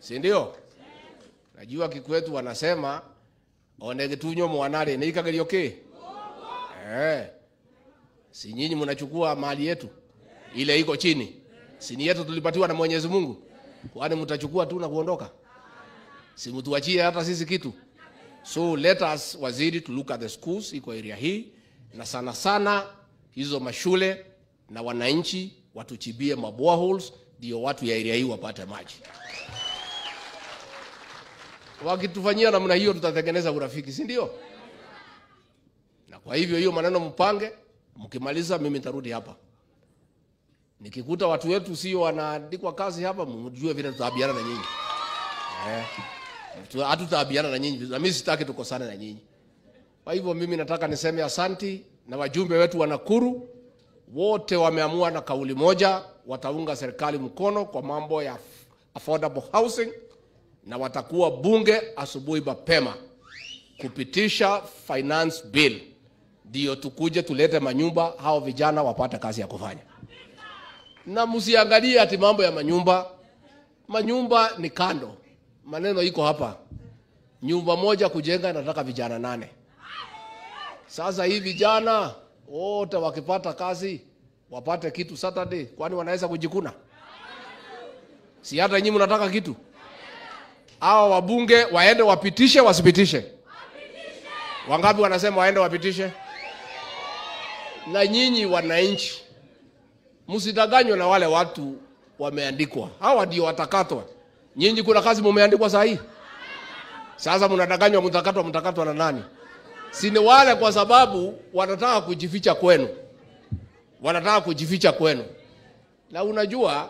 si ndio? Najua Kikwetu wanasema onegetunyo mwanare neikagerio ki eh, si nyinyi mnachukua mali yetu ile iko chini, si ni yetu tulipatiwa na Mwenyezi Mungu, kwani mtachukua tu na kuondoka? Si mtuachie hata sisi kitu. So let us waziri to look at the schools iko area hii, na sana sana hizo mashule na wananchi watuchibie maboreholes, ndio watu ya area hii wapate maji. Wakitufanyia namna hiyo, tutatengeneza urafiki, si ndio? Na kwa hivyo hiyo maneno mpange, mkimaliza mimi nitarudi hapa. Nikikuta watu wetu sio wanaandikwa kazi hapa, mjue vile tutaabiana na nyinyi eh, tu- hatutaabiana na nyinyi, na mimi sitaki tukosane na nyinyi. Kwa hivyo mimi nataka niseme asanti, na wajumbe wetu wa Nakuru wote wameamua na kauli moja, wataunga serikali mkono kwa mambo ya affordable housing na watakuwa bunge asubuhi mapema kupitisha finance bill, ndio tukuje tulete manyumba, hao vijana wapate kazi ya kufanya. Na msiangalie ati mambo ya manyumba, manyumba ni kando, maneno iko hapa. Nyumba moja kujenga nataka vijana nane. Sasa hii vijana wote wakipata kazi wapate kitu Saturday, kwani wanaweza kujikuna? Si hata nyinyi mnataka kitu? Hawa wabunge waende wapitishe, wasipitishe? Wangapi wanasema waende wapitishe? Na nyinyi wananchi, msidanganywe na wale watu wameandikwa, hawa ndio watakatwa. Nyinyi kuna kazi mumeandikwa saa hii, sasa mnadanganywa, mtakatwa. Mtakatwa na nani? Si ni wale kwa sababu wanataka kujificha kwenu, wanataka kujificha kwenu. Na unajua,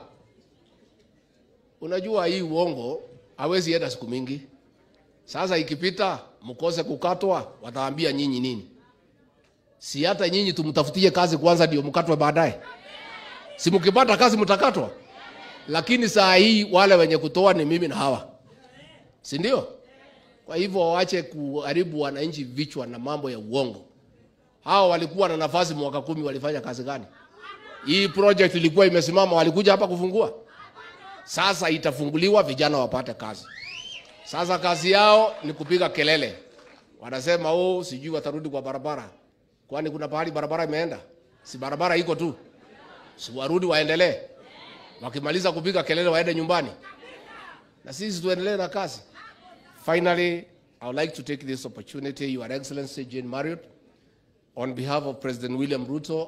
unajua hii uongo hawezi enda siku mingi. Sasa ikipita mkose kukatwa, wataambia nyinyi nini? Si hata nyinyi tumtafutie kazi kwanza ndio mkatwe baadaye? Si mkipata kazi mtakatwa? Lakini saa hii wale wenye kutoa ni mimi na hawa, si ndio? Kwa hivyo waache kuharibu wananchi vichwa na mambo ya uongo. Hao walikuwa na nafasi mwaka kumi, walifanya kazi gani? Hii project ilikuwa imesimama, walikuja hapa kufungua. Sasa itafunguliwa, vijana wapate kazi. Sasa kazi yao ni kupiga kelele, wanasema oh, sijui watarudi kwa barabara. Kwani kuna pahali barabara imeenda? Si barabara iko tu, si warudi waendelee. Wakimaliza kupiga kelele waende nyumbani, na sisi tuendelee na kazi. Finally, I would like to take this opportunity, Your Excellency Jane Marriott, on behalf of President William Ruto